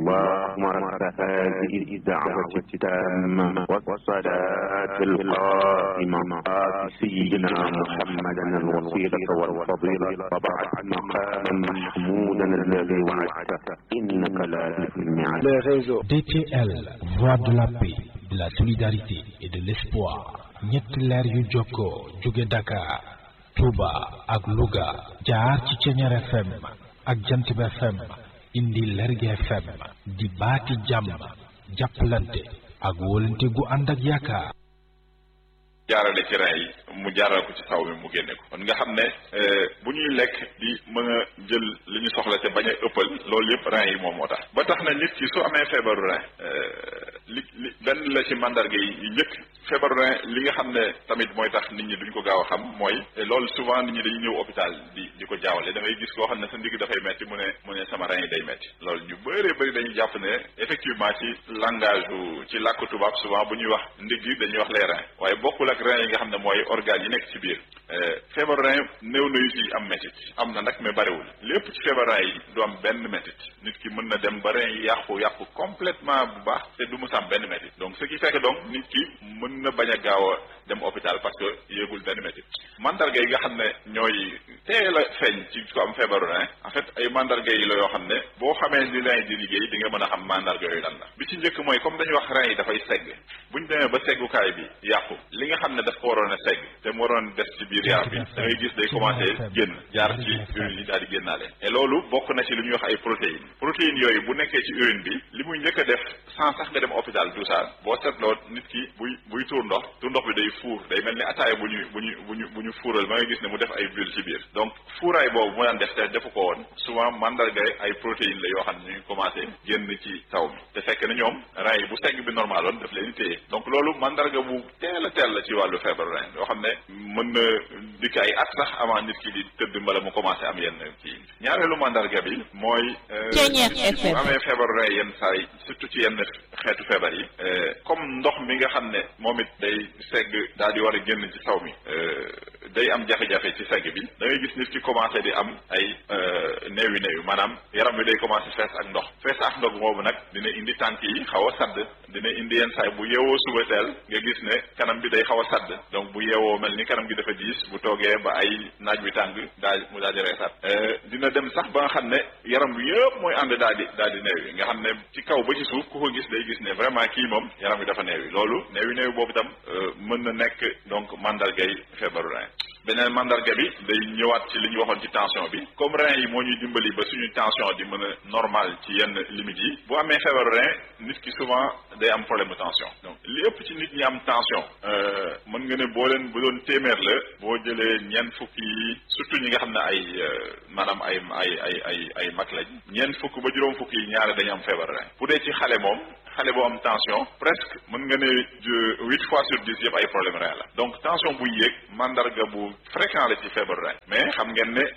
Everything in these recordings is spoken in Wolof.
اللهم رب هذه الدعوة التامة والصلاة القائمة آت سيدنا محمدا الوسيلة والفضيلة وبعث مقاما محمودا الذي وعدته إنك لا تخلف الميعاد les réseaux. DTL, voix de la paix, de la solidarité et de l'espoir. ñetti leer yu jokkoo jóge Dakar, Touba ak Louga jaar ci Ceñeer FM ak Jantib FM indi Lerge FM di baati jàmm jàppalante ak wóolante gu ànd ak yaakaar. jaarale ci rein yi mu jaaral ko ci saw mi mu génne ko kon nga xam ne bu ñuy lekk di mën a jël li ñu soxla te bañ a ëppal loolu yëpp rein yi moom moo tax ba tax na nit ki su amee feebaru rein li li benn la ci mandarga yi yu njëkk feebaru rein li nga xam ne tamit mooy tax nit ñi duñ ko gaaw a xam mooy loolu souvent nit ñi dañuy ñëw hôpital di di ko jaawale da ngay gis koo xam ne sa ndigg dafay metti mu ne mu ne sama rein yi day metti loolu ñu bëree bëri dañuy jàpp ne effectivement ci langage bu ci làkk tubaab souvent bu ñuy wax ndigg dañuy wax les reins waaye bokkul ak rein yi nga xam ne mooy organes yi nekk ci biir feebar rein néew na yu ci am métit am na nag mais bariwul lépp ci feebar rein yi du am benn métit nit ki mën na dem ba rein yi yàqu yàqu complètement bu baax te du mu am benn métit donc ce qui fait que donc nit ki mën na bañ a gaaw a dem hôpital parce que yéegul benn métit mandarga yi nga xam ne ñooy teel a feeñ ci ko am feebaru rein en fait ay mandarga yi la yoo xam ne boo xamee ni rein di liggéey di nga mën a xam mandarga yooyu lan la bi ci njëkk mooy comme dañuy wax rein yi dafay segg buñ demee ba seggukaay bi yàqu li nga xam ne daf ko waroon a segg te mu waroon des ci biir yaram bi da ngay gis day commencé génn jaar ci urine yi daal di génnaale et loolu bokk na ci lu ñuy wax ay protéines protéines yooyu bu nekkee ci urine bi li muy njëkk a def sans sax nga dem hôpital tout ça boo seetloo nit ki buy buy tuur ndox tuur ndox bi day fuur day mel ni ataaya bu ñu bu ñu bu ñu bu ñu fuural ba nga gis ne mu def ay bulles ci biir donc fuuraay boobu mu daan def te defu ko woon souvent mandarga ay protéines la yoo xam ne ñu ngi commencé génn ci taw mi te fekk na ñoom rein yi bu segg bi normal woon daf leen di téye donc loolu mandarga bu teel a teel la ci wàllu feebaru rein yoo xam ne mën na dikk ay at sax avant nit ki di tëdd mbala mu commencé am yenn kii ñaareelu mandarga bi mooy bu amee feebaru rein yenn saa yi surtout ci yenn xeetu feebar yi comme ndox mi nga xam ne moom it day segg daal di war a génn ci taw mi day am jafe-jafe ci segg bi da ngay gis nit ki commencé di am ay néewi néewi maanaam yaram bi day commencé fees ak ndox fees ak ndox boobu nag dina indi tànk yi xaw a sadd dina indi yenn saay bu yeewoo suba teel nga gis ne kanam bi day xaw a sadd donc bu yeewoo mel ni kanam gi dafa diis bu toogee ba ay naaj bi tàng daal mu daal di reesat dina dem sax ba nga xam ne yaram bi yëpp mooy ànd daal di daal di néewi nga xam ne ci kaw ba ci suuf ku ko gis day gis ne vraiment kii moom yaram bi dafa néewi loolu néewi néewi boobu tam mën na nekk donc mandargay feebaru rein beneen mandarga bi day ñëwaat ci li ñu waxoon ci tension bi comme rein yi moo ñuy dimbali ba suñu tension di mën a normal ci yenn limites yi bu amee feebaru rein nit ki souvent day am problème de tension donc li ëpp ci nit ñi am tension mën nga ne boo leen bu doon téeméer la boo jëlee ñeent fukk yi surtout ñi nga xam ne ay maanaam ay ay ay ay ay mag lañ ñeent fukk ba juróom fukk yi ñaare dañu am feebaru rein bu dee ci xale moom xale boo am tension presque mën nga ne huit fois sur dix yëpp ay problème rein la donc tension buy yéeg mandarga bu fréquent la ci feebaru rein mais xam ngeen ne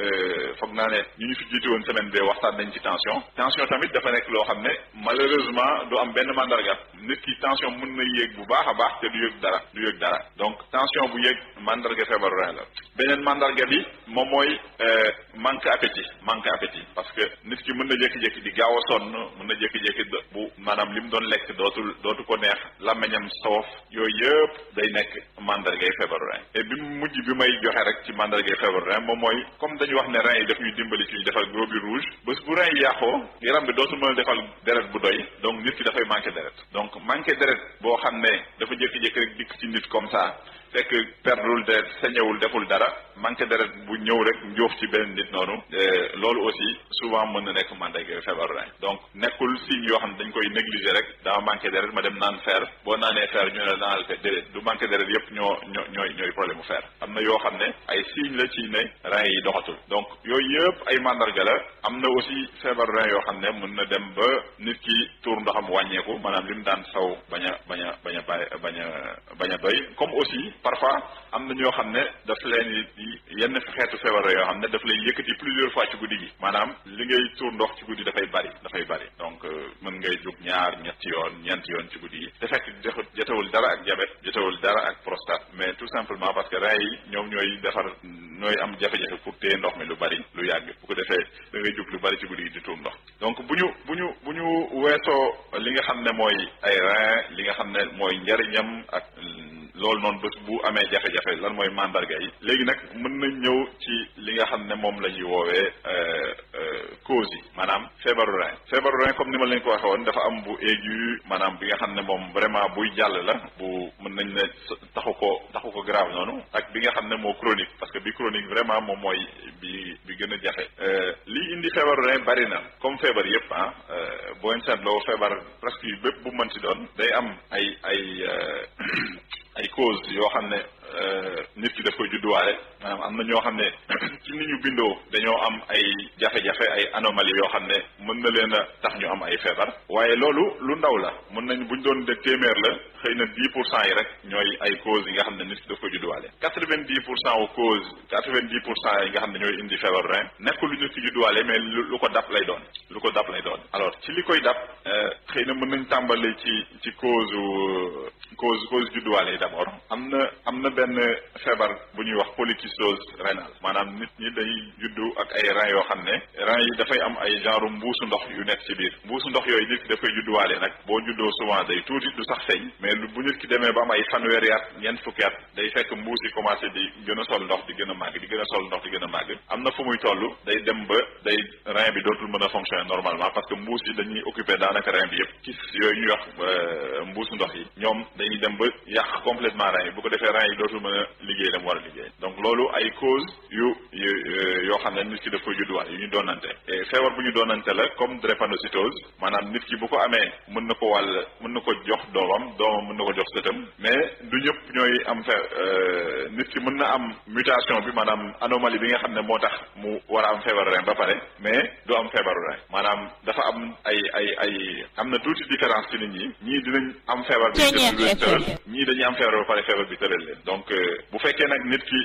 foog naa ne ñu ñu fi jiitu woon semaine bee waxtaan nañ ci tension tension tamit dafa nekk loo xam ne malheureusement du am benn mandarga nit ki tension mën na yéeg bu baax a baax te du yëg dara du yëg dara donc tension bu yéeg mandarga feebaru rein la beneen mandarga bi moom mooy manque appétit manque appétit parce que nit ki mën na jékki-jékki di gaaw a sonn mën na jékki-jékki bu maanaam li mu doon lekk dootul dootu ko neex làmmiñam soof yooyu yëpp day nekk mandargay feebaru rein et bi mujj bi may joxe rek ci mandargay feebaru rein moom mooy comme dañu wax ne rein yi daf ñuy dimbali ci ñu defal globules rouges bés bu rein yi yàqoo yaram bi dootul mën a defal deret bu doy donc nit ki dafay manqué deret donc manqué deret boo xam ne dafa jékki-jékki rek dikk ci nit comme ça fekk perdul deret sañewul deful dara manqué deret bu ñëw rek njóof ci benn nit noonu loolu aussi souvent mën na nekk mandarga feebaru rein donc nekkul signe yoo xam ne dañ koy négliger rek dama manqué deret ma dem naan fer boo naanee fer ñu ne la naanal fer déedéet du manqué deret yëpp ñoo ñoo ñooy ñooy problème mu fer am na yoo xam ne ay signe la ci ne rein yi doxatul donc yooyu yëpp ay mandarga la am na aussi feebaru rein yoo xam ne mën na dem ba nit ki tuur ndoxam wàññeeku maanaam li mu daan saw bañ a bañ a bañ a bañ a bañ a doy comme aussi parfois am na ñoo xam ne daf leen yenn xeetu feebar yoo xam ne daf lay yëkkati plusieurs fois ci guddi gi maanaam li ngay tuur ndox ci guddi dafay bari dafay bari donc mën ngay jóg ñaar ñetti yoon ñeenti yoon ci guddi gi te fekk jotewul dara ak diabète jotewul dara ak prostate mais tout simplement parce que rein yi ñoom ñooy defar ñooy am jafe-jafe pour téye ndox mi lu bari lu yàgg bu ko defee da ngay jóg lu bari ci guddi gi di tuur ndox donc bu ñu bu ñu bu ñu weesoo li nga xam ne mooy ay rein li nga xam ne mooy njariñam ak loolu noonu bés bu amee jafe-jafe lan mooy mandarga yi léegi nag mën nañ ñëw ci li nga xam ne moom la ñuy woowee cause yi maanaam feebaru rein feebaru rein comme ni ma leen ko waxee woon dafa am bu aigu maanaam bi nga xam ne moom vraiment buy jàll la bu mën nañ ne taxu ko taxu ko grave noonu ak bi nga xam ne moo chronique parce que bi chronique vraiment moom mooy bi bi gën a jafe lii indi feebaru rein bari na comme feebar yëpp ah boo seetloo feebar presque yu bépp bu mën ci doon day am ay ay ay cause yoo xam ne nit ki daf koy judduwaale maanaam am na ñoo xam ne ci ni ñu bindoo dañoo am ay jafe-jafe ay anomalie yoo xam ne mën na leen a tax ñu am ay feebar waaye loolu lu ndaw la mën nañ buñ doon de téeméer la xëy na dix pour cent yi rek ñooy ay cause yi nga xam ne nit ki daf koy judduwaale quatre vingt dix pour cent aux cause quatre vingt dix pour cent yi nga xam ne ñooy indi feebar rein nekk lu nit ki judduwaale mais lu ko dab lay doon lu ko dab lay doon alors ci li koy dab xëy na mën nañ tàmbali ci ci cause cause cause judduwaale yi d'abord am na am na benn feebar bu ñuy wax polycystose rénale maanaam nit ñi dañuy juddu ak ay rein yoo xam ne rein yi dafay am ay genre mbuusu ndox yu nekk ci biir mbuusu ndox yooyu nit ki dafay judduwaale nag boo juddoo souvent day tuuti du sax feeñ mais bu nit ki demee ba am ay fanweeri at ñeent fukki at day fekk mbuus yi commencé di gën a sol ndox di gën a màgg di gën a sol ndox di gën a màgg am na fu muy toll day dem ba day rein bi dootul mën a fonctionner normalement parce que mbuus yi dañuy occuper daanaka rein bi yëpp kis yooyu ñuy wax mbuusu ndox yi ñoom dañuy dem ba yàq complètement rein yi bu ko defee rein yi dootul mën a liggéey la mu war a liggéey donc loolu ay cause yu yoo xam ne nit ki daf koy judduwaat yu ñu doonante feebar bu ñu doonante la comme drépanocytose maanaam nit ki bu ko amee mën na ko wàll mën na ko jox doomam doomam mën na ko jox sëtam mais du ñëpp ñooy am fe nit ki mën na am mutation bi maanaam anomalie bi nga xam ne moo tax mu war a am feebaru rein ba pare mais du am feebaru rein maanaam dafa am ay ay ay am na tuuti différence ci nit ñi ñii dinañ am feebar bi tëral ñii dañuy am feebar ba pare feebar bi tëral leen donc bu fekkee nag nit ki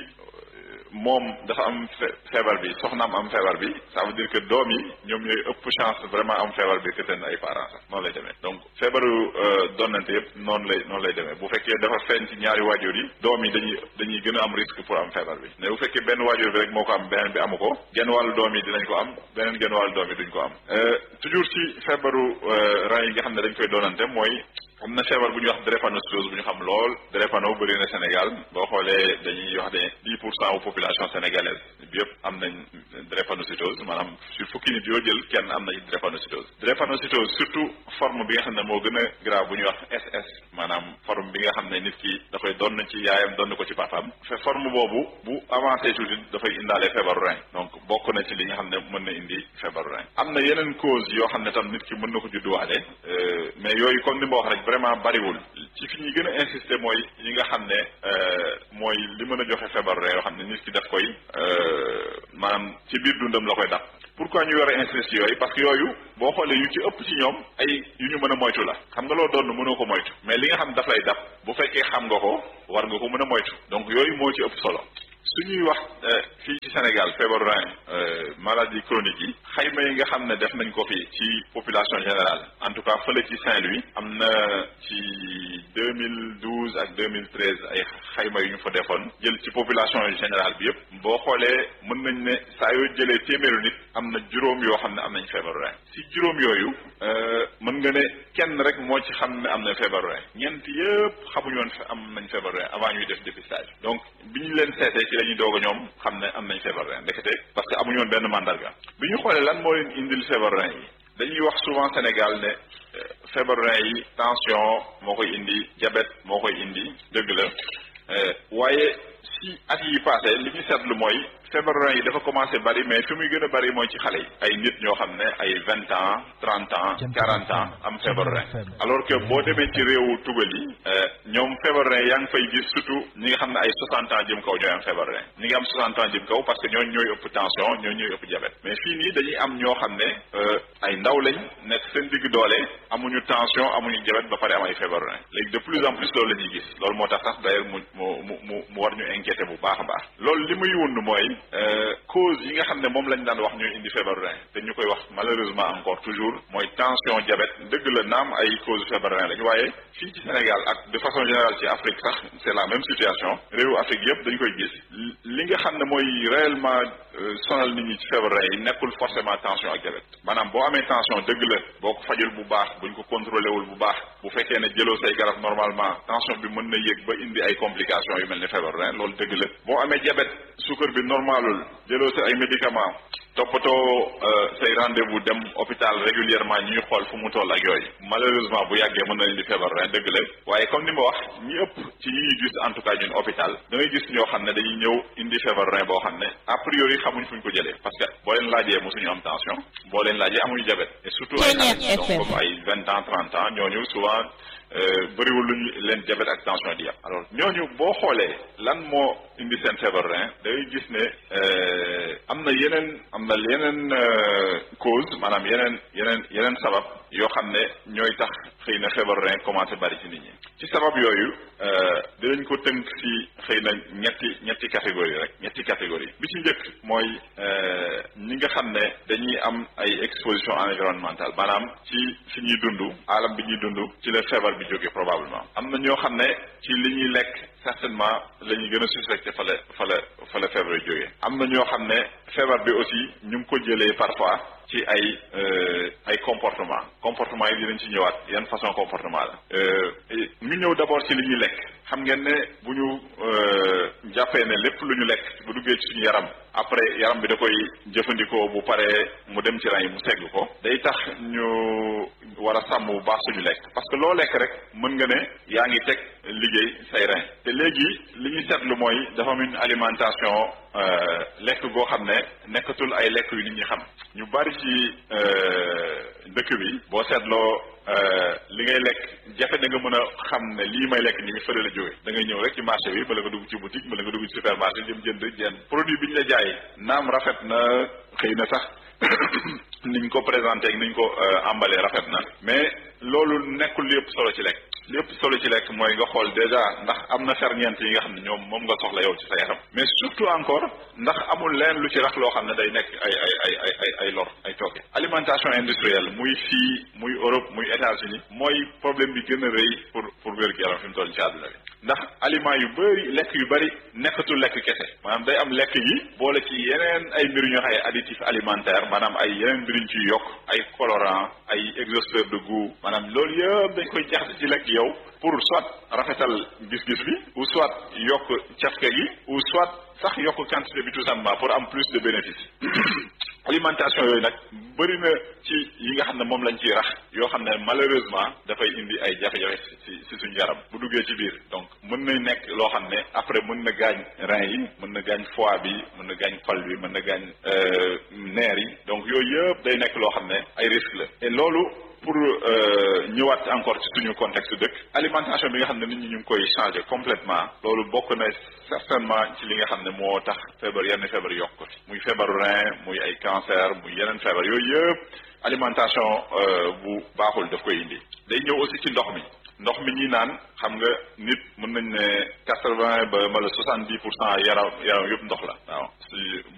moom dafa am feebar bi soxnaam am feebar bi ça veut dire que doom yi ñoom ñooy ëpp chance vraiment am feebar bi que seen ay parents sax noonu lay demee donc feebaru donnante yëpp noonu lay noonu lay demee bu fekkee dafa feeñ ci ñaari waajur yi doom yi dañuy dañuy gën a am risque pour am feebar bi mais bu fekkee benn waajur bi rek moo ko am beneen bi amu ko genn wàllu doom yi dinañ ko am beneen genn wàllu doom yi duñ ko am toujours ci feebaru rein yi nga xam ne dañ koy donnante mooy am na feebar bu ñuy wax drépanocytose bu ñu xam lool drépano bëri na Sénégal boo xoolee dañuy wax ne dix pour cent wu population sénégalaise bi yëpp am nañ drépanocytose maanaam sur fukki nit yoo jël kenn am nañ drépanocytose drépanocytose surtout forme bi nga xam ne moo gën a grave bu ñuy wax SS maanaam forme bi nga xam ne nit ki da koy donn ci yaayam donn ko ci papaam fe forme boobu bu avancé tuuti dafay indaale feebaru rein donc bokk na ci li nga xam ne mën na indi feebaru rein am na yeneen cause yoo xam ne tam nit ki mën na ko judduwaale mais yooyu comme ni ma wax rek vraiment bariwul ci fi ñuy gën a insister mooy yi nga xam ne mooy li mën a joxe feebaru rein yoo xam ne nit ki daf koy maanaam ci biir dundam la koy dab pourquoi ñu war a insister yooyu parce que yooyu boo xoolee yu ci ëpp ci ñoom ay yu ñu mën a moytu la xam nga loo doon mënoo ko moytu mais li nga xam daf lay dab bu fekkee xam nga ko war nga ko mën a moytu donc yooyu moo ci ëpp solo su ñuy wax fii ci Sénégal feebaru rein maladie chronique yi xayma yi nga xam ne def nañ ko fi ci population générale en tout cas fële ci Saint-Louis am na ci 2012 ak 2013 ay xayma yu ñu fa defoon jël ci population générale bi yëpp boo xoolee mën nañ ne saa yoo jëlee téeméeru nit am na juróom yoo xam ne am nañ feebaru rein si juróom yooyu mën nga ne kenn rek moo ci xam ne am na feebaru rein ñeent yëpp xamuñu woon am nañ feebaru rein avant ñuy def dépistage donc bi ñu leen seetee ci la ñuy doog a ñoom xam ne am nañ feebaru rein ndekete parce que amuñu woon benn mandarga bi ñu xoolee lan moo leen indil feebaru rein yi dañuy wax souvent Sénégal ne feebaru rein yi tension moo koy indi diabète moo koy indi dëgg la waaye si at yi passé li ñu seetlu mooy feebaru rein yi dafa commencé bari mais fi muy gën a bari mooy ci xale yi ay nit ñoo xam ne ay vingt ans trente ans quarante ans am feebaru rein alors que boo demee ci réewu tugal yi ñoom feebaru rein yaa ngi fay gis surtout ñi nga xam ne ay soixante ans jëm kaw ñooy am feebaru rein ñi ngi am soixante ans jëm kaw parce que ñooñu ñooy ëpp tension ñooñu ñooy ëpp diabète mais fii nii dañuy am ñoo xam ne ay ndaw lañ nekk seen digg doole amuñu tension amuñu diabète ba pare am ay feebaru rein léegi de plus en plus loolu la ñuy gis loolu moo tax sax d'ailleurs mu mu mu mu war ñu inquiété bu baax a baax loolu li muy wund mooy cause yi nga xam ne moom lañ daan wax ñuy indi feebaru rein te ñu koy wax malheureusement encore toujours mooy tension diabète dëgg la naam ay cause feebaru rein lañ waaye fii ci Sénégal ak de façon générale ci Afrique sax c'est la même situation réewu Afrique yëpp dañ koy gis li nga xam ne mooy réellement sonal nit ñi ci feebaru rein yi nekkul forcément tension ak diabète maanaam boo amee tension dëgg la boo ko fajul bu baax buñ ko contrôlé wul bu baax bu fekkee ne jëloo say garab normalement tension bi mën na yéeg ba indi ay complications yu mel ni feebaru rein loolu dëgg la boo amee diabète suukar bi normalul jëloo sa ay médicaments toppatoo say rendez-vous dem hôpital régulièrement ñuy xool fu mu toll ak yooyu malheureusement bu yàggee mën na indi feebar rein dëgg la waaye comme ni ma wax ñi ëpp ci ñi ñuy gis en tout cas ñun hôpital da ngay gis ñoo xam ne dañuy ñëw indi feebar rein boo xam ne a priori xamuñ fuñ ko jëlee parce que boo leen laajee mosuñu am tension boo leen laajee amuñu diabète et surtout ay xale donc comme ay vingt ans trente ans ñooñu souvent bëriwul luñu leen diabète ak tension di yàpp alors ñooñu boo xoolee lan moo indi seen feebar rein da ngay gis ne am na yeneen am na yeneen cause maanaam yeneen yeneen yeneen sabab yoo xam ne ñooy tax xëy na feebar rein commencé bari ci nit ñi ci sabab yooyu dinañ ko tënk ci xëy na ñetti ñetti catégorie rek ñetti catégorie bi ci njëkk mooy ñi nga xam ne dañuy am ay exposition environnementale maanaam ci fi ñuy dund alam bi ñuy dund ci la feebar bi jógee probablement am na ñoo xam ne ci li ñuy lekk certainement la ñuy gën a suspecté fa la fa la fa la feebar bi jógee am na ñoo xam ne feebar bi aussi ñu ngi ko jëlee parfois ci ay ay comportement comportement yi dinañ ci ñëwaat yan façon comportement la ñu ñëw d'abord ci li ñuy lekk xam ngeen ne bu ñu jàppee ne lépp lu ñu lekk bu duggee ci suñu yaram après yaram bi da koy jëfandikoo bu paree mu dem ci rein yi mu segg ko day tax ñu war a sàmm bu baax suñu lekk parce que loo lekk rek mën nga ne yaa ngi teg liggéey say rein te léegi li ñu seetlu mooy dafa am une alimentation lekk goo xam ne nekkatul ay lekk yu nit ñi xam ñu bari ci dëkk bi boo seetloo li ngay lekk jafe da nga mën a xam ne lii may lekk nii fële la jóge da ngay ñëw rek ci marché bi bala nga dugg ci boutique bala nga dugg ci supermarché jëm jënd jenn produit bi ñu la jaay naam rafet na xëy na sax niñ ko présenté ak niñ ko emballé rafet na mais loolu nekkul li ëpp solo ci lekk li ëpp solo ci lekk mooy nga xool déjà ndax am na ferñeent yi nga xam ne ñoom moom nga soxla yow ci sa yaram mais surtout encore ndax amul leen lu ci rax loo xam ne day nekk ay ay ay ay ay ay lor ay tooke alimentation industrielle muy fii muy Europe muy États-Unis mooy problème bi gën a rëy pour pour wér-gu-yaram fi mu toll ci àdduna bi ndax aliment yu bëri lekk yu bëri nekkatul lekk kese maanaam day am lekk yi boole ci yeneen ay mbir ñu ay additif alimentaire maanaam ay yeneen mbir ñu ciy yokk ay colorant ay exhausteur de goût maanaam loolu yëpp dañ koy jaxase ci lekk yow pour soit rafetal gis-gis bi ou soit yokk cafka gi ou soit sax yokk quantité bi tout simplement pour am plus de bénéfice alimentation yooyu nag bëri na ci yi nga xam ne moom lañ ciy rax yoo xam ne malheureusement dafay indi ay jafe-jafe ci ci suñu yaram bu duggee ci biir donc mën na nekk loo xam ne après mën na gaañ rein yi mën na gaañ foie bi mën na gaañ xol bi mën na gaañ neer yi donc yooyu yëpp day nekk loo xam ne ay risque la et loolu pour ñëwaat encore ci suñu contexte dëkk alimentation bi nga xam ne nit ñi ñu ngi koy changer complètement loolu bokk na certainement ci li nga xam ne moo tax feebar yenn feebar yokk ko fi muy feebaru rein muy ay cancer muy yeneen feebar yooyu yëpp alimentation bu baaxul daf koy indi day ñëw aussi ci ndox mi ndox mi ñi naan xam nga nit mën nañ ne quatre vingt ba wala soixante dix pour cent yaram yaram yëpp ndox la waaw